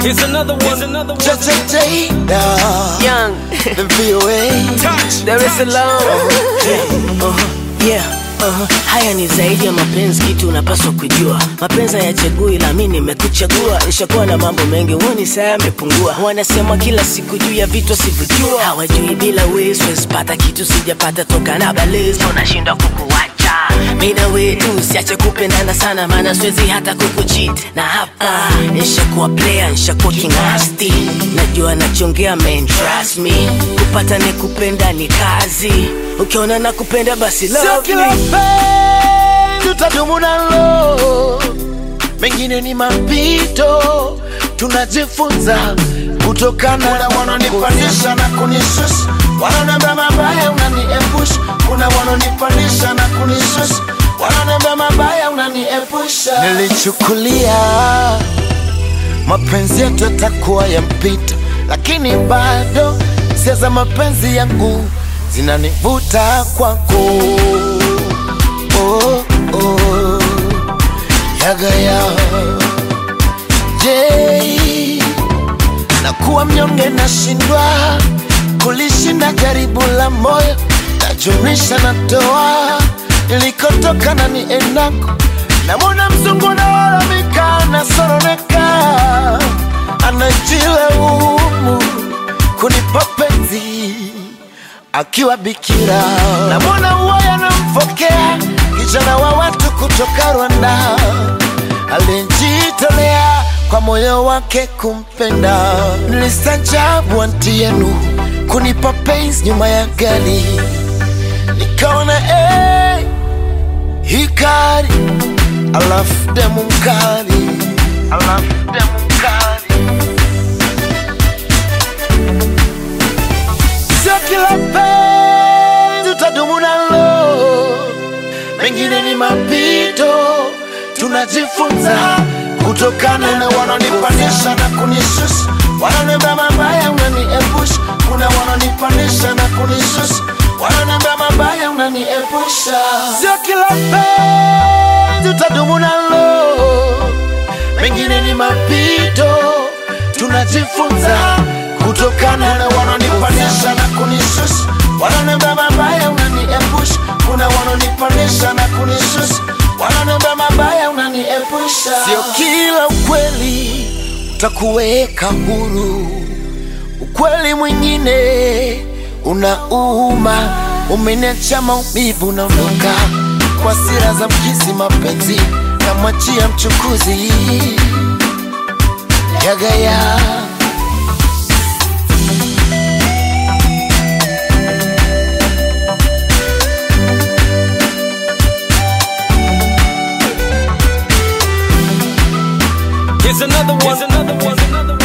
Here's another one. Here's another one. Just a day now. Young, The VOA. Touch. Dar es Salaam. Uh-huh. Yeah. Uh-huh. Haya ni zaidi ya mapenzi, kitu unapaswa kujua. Mapenzi hayachagui, la mimi nimekuchagua. Nishakuwa na mambo mengi, huoni saa yamepungua. Wanasema kila siku juu ya vitu sivyojua, hawajui bila wewe siwezi pata kitu sijapata toka na balezo, nashindwa kukuacha mimi na wewe tu, siache kupendana sana, maana siwezi hata kukucheat. Na hapa nishakuwa player, nishakuwa kingasti, najua nachongea man, trust me. Kupata ni kupenda ni kazi, ukiona na kupenda basi Sio love kila me. penzi tutadumu nalo, mengine ni mapito, tunajifunza kutokana. Kuna wanaonipandisha na kunishusha, wanaoniambia mabaya unaniepusha. Kuna wanaonipandisha na kunishusha, wanaoniambia mabaya unaniepusha. Nilichukulia mapenzi yetu yatakuwa ya mpito, lakini bado hisia za mapenzi yangu zinanivuta kwako. Oh, oh, yagaya je, nakuwa mnyonge, nashindwa kulishinda jaribu la moyo, najumlisha natoa nilikotoka na niendako, namwona mzungu nalalamika, nasoroneka, anajilaumu kunipa penzi akiwa bikira, namwona uwaya namfokea kijana wa watu kutoka Rwanda alijitolea kwa moyo wake kumpenda. Nilistajabu anti yenu kunipa penzi nyuma ya gari, nikaona hey, hikari alafu demu mkali, alafu demu mkali sio kila penzi utadumu nalo, mengine ni mapito, tunajifunza kutokana na wanaonipandisha na kunishusha, wananiambia mabaya unaniepusha. Kuna wanaonipandisha na kunishusha, wananiambia mabaya unaniepusha. Sio kila penzi utadumu nalo, mengine ni mapito, tunajifunza kutokana na wanaonipandisha na kunishusha, wananiambia mabaya unaniepusha. Kuna wanaonipandisha na kunishusha, wananiambia mabaya unaniepusha. Sio kila ukweli utakuweka huru, ukweli mwingine unauma, umeniacha maumivu, unaondoka kwa sira za mkizi, mapenzi namwachia mchukuzi yagaya Here's another one. Here's another one. Here's another one.